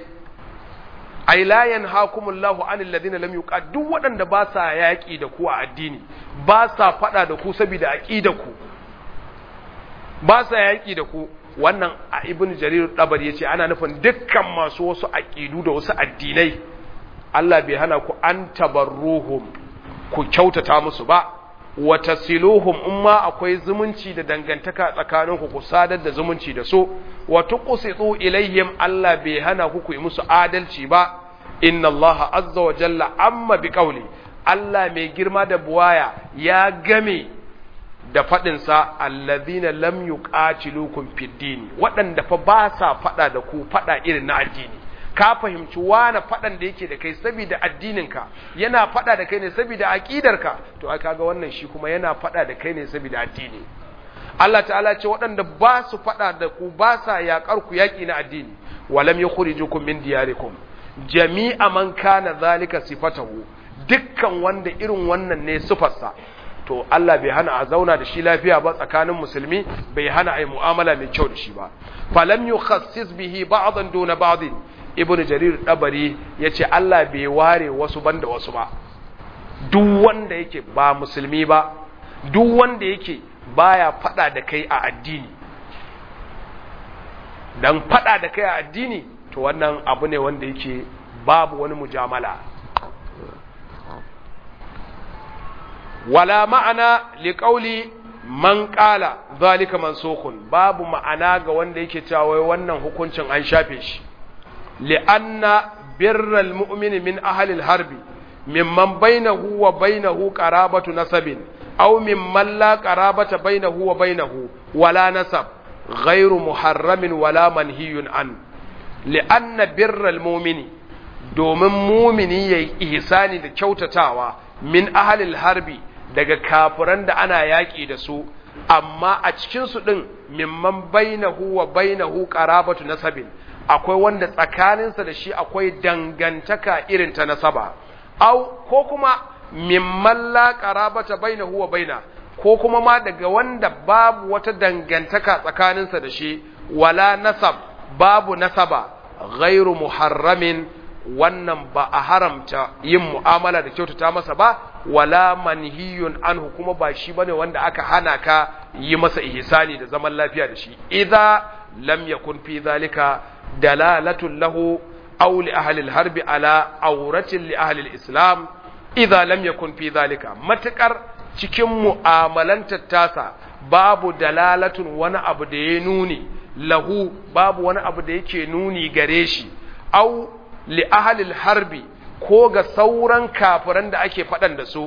ai la yanhaakumullahu anil ladina lam yuqat duk waɗanda ba sa yaƙi da ku a addini ba sa faɗa da ku saboda aqida ku ba sa yaƙi da ku wannan a ibn jarir dabar yace ana nufin dukkan masu wasu aqidu da wasu addinai Allah bai hana ku an tabarruhum ku kyautata musu ba wa tasiluhum in ma akwai zumunci da dangantaka tsakaninku ku sadar da zumunci da su wa tuqsitu ilayhim Allah bai hana ku ku yi musu adalci ba inna Allah azza wa jalla amma bi qawli Allah mai girma da buwaya ya game da faɗin sa alladhina lam yuqatilukum fid din waɗanda fa ba sa faɗa da ku faɗa irin na addini ka fahimci wane faɗan da yake da kai saboda addininka yana faɗa da kai ne saboda aƙidarka to ai kaga wannan shi kuma yana faɗa da kai ne saboda addini Allah ta'ala ce waɗanda ba su faɗa da ku ba sa yaƙar ku yaƙi na addini walam yukhrijukum min diyarikum jami'a man kana zalika sifatahu dukkan wanda irin wannan ne sifarsa to Allah bai hana a zauna da shi lafiya ba tsakanin musulmi bai hana a yi mu'amala mai kyau da shi ba falam yukhassis bihi ba'dan duna ba'din ibn jarir dabari ya ce Allah bai ware wasu banda wasu ba duk wanda yake ba musulmi ba duk wanda yake baya fada da kai a addini dan fada da kai a addini to wannan abu ne wanda yake babu wani mujamala wala ma'ana liqauli man qala zalika mansukun babu ma'ana ga wanda yake cewa wannan hukuncin an shafe shi لأن بر المؤمن من أهل الحرب ممن بينه وبينه قرابة نسب أو ممن لا قرابة بينه وبينه ولا نسب غير محرم ولا منهي عنه لأن بر المؤمن domin mumini ya yi ihsani da kyautatawa min ahalil harbi daga kafiran da ana yaƙi da su amma a cikinsu ɗin mimman bainahu wa bainahu qarabatu nasabin akwai wanda tsakaninsa da shi akwai dangantaka irin ta nasaba au ko kuma mimman la qarabata bainahu wa baina ko kuma ma daga wanda babu wata dangantaka tsakaninsa da shi wala nasab babu nasaba ghairu muharramin wannan ba a haramta yin mu'amala da kyautata masa ba wala manhiyun anhu kuma ba shi bane wanda aka hana ka yi masa ihsani da zaman lafiya da shi idza lam yakun fi zalika dalalatun lahu aw li ahli al-harb ala awratin li ahli al-islam idza lam yakun fi zalika matakar cikin mu'amalantar tasa babu dalalatun wani abu da ya nuni lahu babu wani abu da yake nuni gare shi aw li ahli al-harbi ko ga sauran kafiran da ake faɗan da su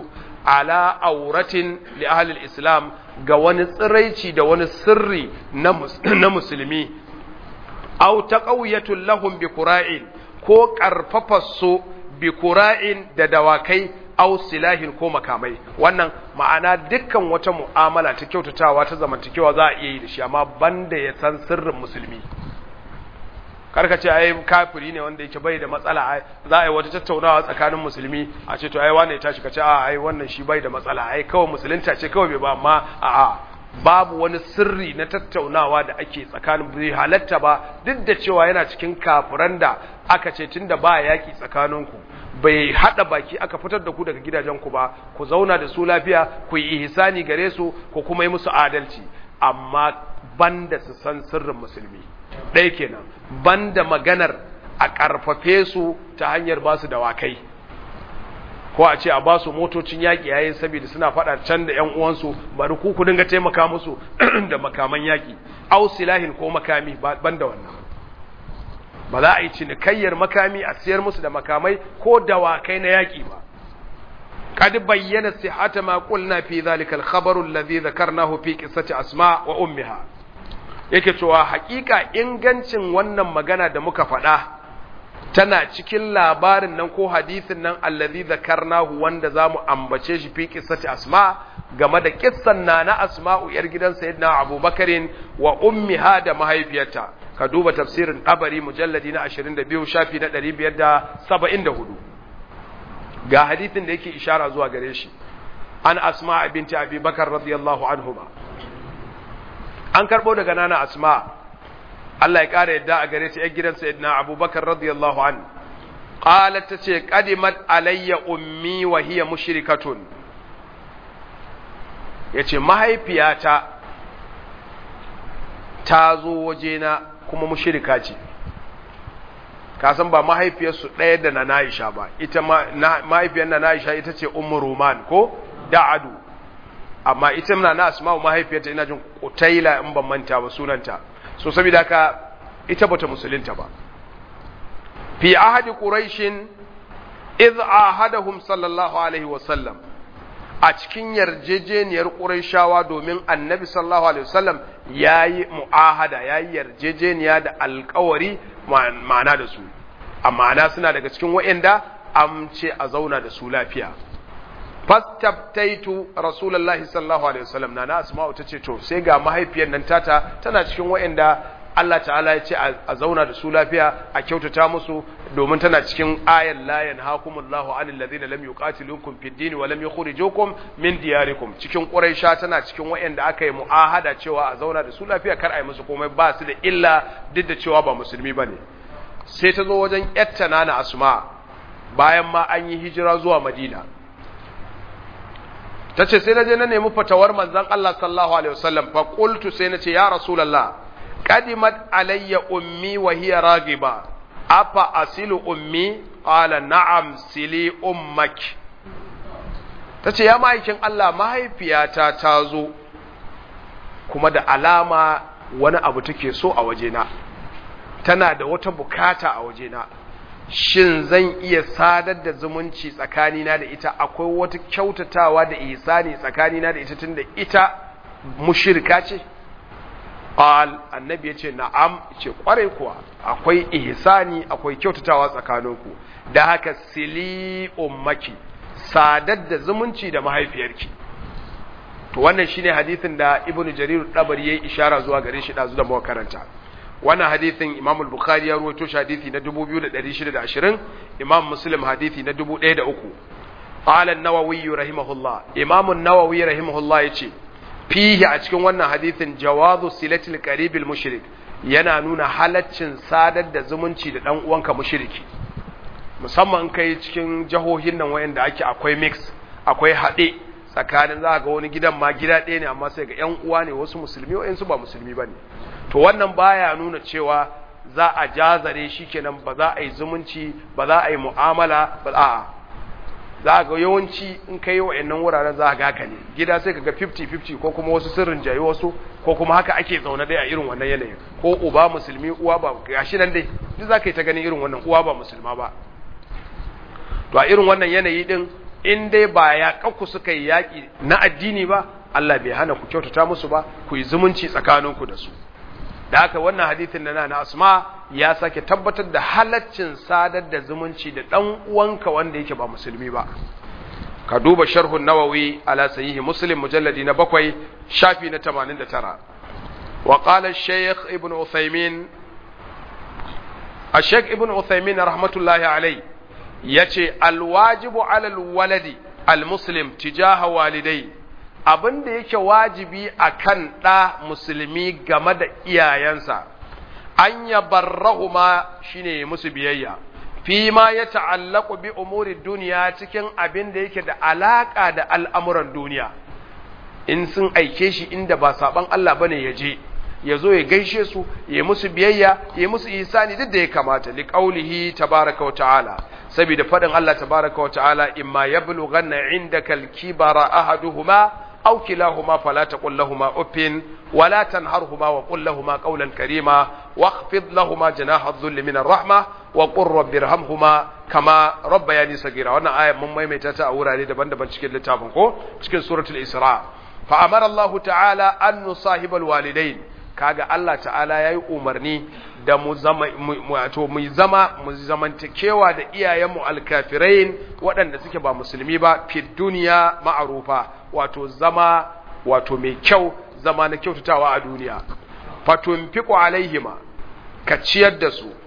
ala auratin li ahli islam ga wani tsiraici da wani sirri na musulmi aw taqawiyatul lahum bi qura'in ko karfafa su bi qura'in da dawakai aw silahin ko makamai wannan ma'ana dukkan wata mu'amala ta kyautatawa ta zamantakewa za a iya yi da shi amma banda ya san sirrin musulmi karka ce ai kafiri ne wanda yake bai da matsala za a yi wata tattaunawa tsakanin musulmi a ce to ai wanda ya tashi ka ce a ai wannan shi bai da matsala ai kawai musulunta ce kawai bai ba amma a a babu wani sirri na tattaunawa da ake tsakanin bai halatta ba duk da cewa yana cikin kafiran da aka ce tunda ba yaki tsakaninku bai hada baki aka fitar da ku daga gidajenku ba ku zauna da su lafiya ku yi ihsani gare su ku kuma yi musu adalci amma banda su san sirrin musulmi ɗaya kenan banda maganar a ƙarfafe su ta hanyar ba su dawakai ko a ce a ba su motocin yaƙi yayin saboda suna faɗa can da ƴan uwansu bari ku ku dinga taimaka musu da makaman yaƙi au silahin ko makami banda wannan ba za a yi cinikayyar makami a siyar musu da makamai ko dawakai na yaƙi ba قد بين صحة ما قلنا في ذلك الخبر الذي ذكرناه في قصة أسماء وأمها yake cewa hakika ingancin wannan magana da muka faɗa tana cikin labarin nan ko hadisin nan allazi zakarnahu wanda zamu ambace shi fi qissati asma game da kissan nana asma'u yar gidan sayyidina abubakarin wa ummiha da mahaifiyarta ka duba tafsirin tabari mujalladi na 22 shafi na 574 ga hadisin da yake ishara zuwa gare shi an asma binti abi bakar radiyallahu anhuma an karbo daga nana asma Allah ya kara yadda a gare ta yar gidan sayyidina abubakar radiyallahu an qalat tace qadimat alayya ummi wa hiya mushrikatun yace mahaifiyata ta zo wajena kuma mushrika ce kasan ba mahaifiyarsu ɗaya da na Aisha ba ita mahaifiyar na Aisha ita ce Ummu Roman ko Da'adu amma ita na na Asma'u mahaifiyarta ina jin Qutaila in ban manta ba sunanta so saboda haka ita bata musulunta ba fi ahadi quraishin idh ahadahum sallallahu alaihi wa sallam a cikin yarjejeniyar quraishawa domin annabi sallallahu alaihi wasallam yayi mu'ahada yayi yarjejeniya da alƙawari ma'ana da su amma suna daga cikin wa'anda amce a zauna da su lafiya fastabtaitu rasulullahi sallallahu alaihi wasallam na na asma'u tace to sai ga mahaifiyar nan tata tana cikin wa'anda Allah ta'ala ya ce a zauna da su lafiya a kyautata musu domin tana cikin ayan la yanhaakumullahu 'anil ladina lam yuqatilukum fid din wa lam yukhrijukum min diyarikum cikin quraisha tana cikin wa'anda aka yi mu'ahada cewa a zauna da su lafiya kar a yi musu komai ba su da illa duk da cewa ba musulmi bane sai ta zo wajen yatta nana asma bayan ma an yi hijira zuwa madina ta ce sai na je na nemi fatawar manzan Allah sallallahu alaihi wasallam fa qultu sai na ce ya rasulullah qadimat alayya ummi wa hiya ragiba afa asilu ummi qala na'am sili ummak tace ya ma'aikin Allah mahaifiyata ta zo kuma da alama wani abu take so a wajena tana da wata bukata a wajena shin zan iya sadar da zumunci tsakanina da ita akwai wata kyautatawa da ihsani tsakanina da ita tunda ita mushirka ce qal annabi yace na'am ce kwarai kuwa akwai ihsani akwai kyautatawa tsakaninku da haka sili ummaki sadar da zumunci da mahaifiyarki to wannan shine hadisin da ibnu jarir dabari yayi ishara zuwa gare shi dazu da mu karanta wannan hadithin Imam al-Bukhari ya rawaito shi hadithi na 2620 Imam Muslim hadithi na 1003 qala an-Nawawi rahimahullah Imam an-Nawawi rahimahullah yace fihi a cikin wannan hadithin jawazu silatil qaribil mushrik yana nuna halaccin sadar da zumunci da dan uwanka mushriki musamman kai cikin jahohin nan wayanda ake akwai mix akwai hade tsakanin za ga wani gidan ma gida ɗaya ne amma sai ga ƴan uwa ne wasu musulmi wayansu ba musulmi bane to wannan baya nuna cewa za a jazare shi kenan ba za a yi zumunci ba za a yi mu'amala ba a'a za ga yawanci in kai wa'annan wuraren za ga haka ne gida sai kaga 50-50 ko kuma wasu sirrin jayi wasu ko kuma haka ake zaune dai a irin wannan yanayin ko uba musulmi uwa ba gashi nan dai duk za ka yi ta ganin irin wannan uwa ba musulma ba to a irin wannan yanayi din in dai ba ya kakku suka yi yaƙi na addini ba Allah bai hana ku kyautata musu ba ku yi zumunci tsakaninku da su da haka wannan hadithin na na asma ya sake tabbatar da halaccin sadar da zumunci da ɗan uwanka wanda yake ba musulmi ba ka duba sharhun nawawi ala sahihi muslim mujalladi na bakwai shafi na 89 wa qala shaykh ibn uthaymin الشيخ ابن عثيمين رحمة الله عليه يتي الواجب على الولد المسلم تجاه والديه abin da yake wajibi a kan ɗa musulmi game da iyayensa an ya barrahuma shine musu biyayya fi ma ya ta'allaku bi umuri duniya cikin abin da yake da alaƙa da al'amuran duniya in sun aike shi inda ba saɓan Allah bane ya je ya zo ya gaishe su ya musu biyayya ya musu isani duk da ya kamata li qaulihi tabaraka wa ta'ala saboda fadin Allah tabaraka wa ta'ala imma yablughanna indaka al-kibara ahaduhuma aw kilahuma fala taqul lahumu uffin wala tanharhuma wa qul lahumu qawlan karima واخفض لهما جناح الذل من الرحمة وقل رب ارحمهما كما ربياني صغيرا wannan aya mun maimaita ta a wurare daban-daban cikin littafin ko cikin suratul isra fa amara Allah ta'ala an nusahibal walidain kaga Allah ta'ala yayi umarni da mu zama wato mu zama mu zamantakewa da iyayenmu alkafirain waɗanda suke ba musulmi ba fi duniya ma'arufa wato zama wato mai kyau zama na kyautatawa a duniya fatunfiqu alaihima ka ciyar da su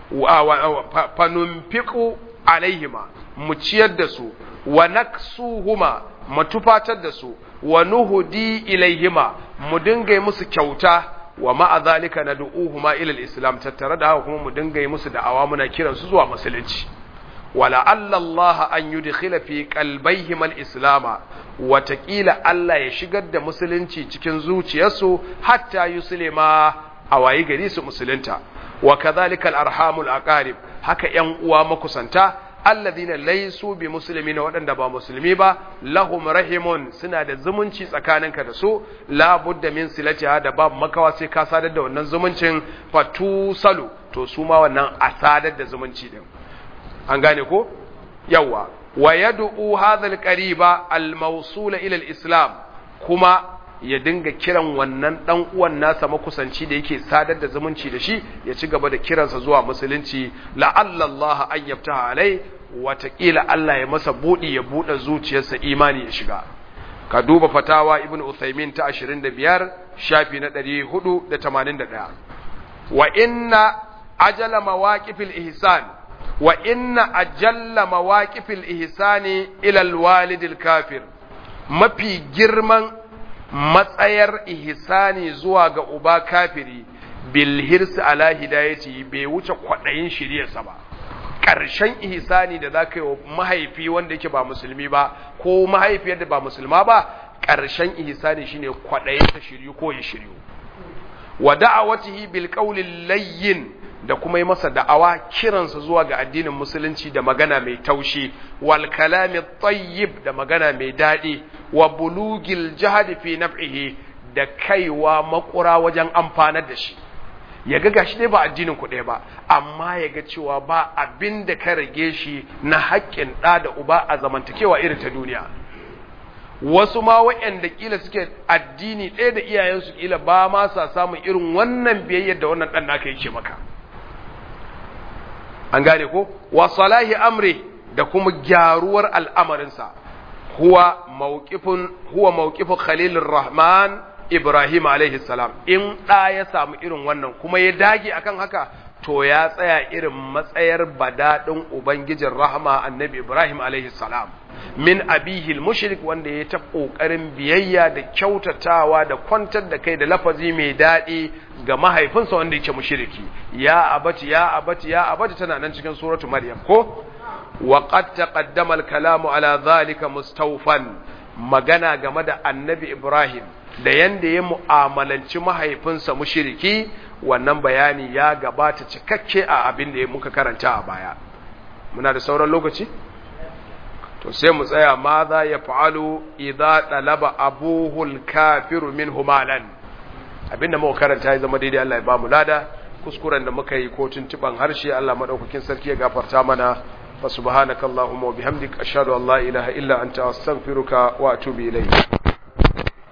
fanunfiqu alaihima mu ciyar da su wa naksuhuma mu tufatar da su wa nuhudi ilaihima mu dinga musu kyauta wa ma'a zalika nad'uhuma ila al-islam tattare da haka kuma mu dinga yi musu da'awa muna kiran su zuwa musulunci wala Allah an yudkhila fi qalbayhim al-islama watakila Allah ya shigar da musulunci cikin zuciyarsu hatta yuslima a wayi gari su musulunta wa kadhalika al-arhamul aqarib haka yan uwa makusanta alladhina laysu bi muslimina waɗanda ba musulmi ba lahum rahimun suna da zumunci tsakaninka da su la budda min silatiha da babu makawa sai ka sadar da wannan zumuncin fatusalu to su ma wannan a sadar da zumunci din an gane ko yawa wa yad'u hadha al-qariba al-mawsula ila al-islam kuma ya dinga kiran wannan dan uwan nasa makusanci da yake sadar da zumunci da shi ya ci gaba da kiransa zuwa musulunci la'alla Allah an yaftaha alai watakila Allah ya masa budi ya bude zuciyarsa imani ya shiga ka duba fatawa ibn Uthaymin ta 25 shafi na 481 wa inna ajala mawaqifil ihsan wa inna ajalla mawaqifil ihsani ila alwalidil kafir mafi girman matsayar ihsani zuwa ga uba kafiri bil hirsi ala hidayati bai wuce kwadayin shiriyarsa ba ƙarshen ihsani da zaka yi wa mahaifi wanda yake ba musulmi ba ko mahaifiyar da ba musulma ba ƙarshen ihsani shine kwadayin ta shiryu ko ya shiryu wa da'awatihi bil qawli layyin da kuma yi masa da'awa kiransa zuwa ga addinin musulunci da magana mai taushi wal kalami tayyib da magana mai daɗi wa bulugil jihadi fi naf'ihi da kaiwa makura wajen amfanar da shi ya ga gashi dai ba addinin ku ɗaya ba amma ya ga cewa ba abin da ka rage shi na haƙƙin ɗa da uba a zamantakewa irin ta duniya wasu ma waɗanda kila suke addini ɗaya da iyayensu kila ba ma sa samun irin wannan biyayyar da wannan ɗan naka yake maka an gane ko wa salahi amri da kuma gyaruwar al'amarinsa huwa mawqifun huwa mawqifu khalilur rahman ibrahim alaihi salam in da ya samu irin wannan kuma ya dage akan haka to ya tsaya irin matsayar badadin ubangijin rahma annabi ibrahim alaihi salam min abihil mushrik wanda ya ta kokarin biyayya da kyautatawa da kwantar da kai da lafazi mai daɗi ga mahaifinsa wanda yake mushriki ya abati ya abati ya abati tana nan cikin suratu maryam ko wa qad taqaddama al-kalamu ala dhalika mustawfan magana game da annabi ibrahim da yanda ya mu'amalanci mahaifinsa mushriki wannan bayani ya gabata cikakke a abin da muka karanta a baya muna da sauran lokaci to sai mu tsaya ma za ya fa'alu idza talaba abuhul kafiru minhu malan abinda muka karanta ya zama daidai Allah ya ba mu lada kuskuren da muka yi ko tuntuban harshe Allah madaukakin sarki ya gafarta mana fa subhanakallahumma wa bihamdika ashhadu an la ilaha illa anta astaghfiruka wa atubu ilayk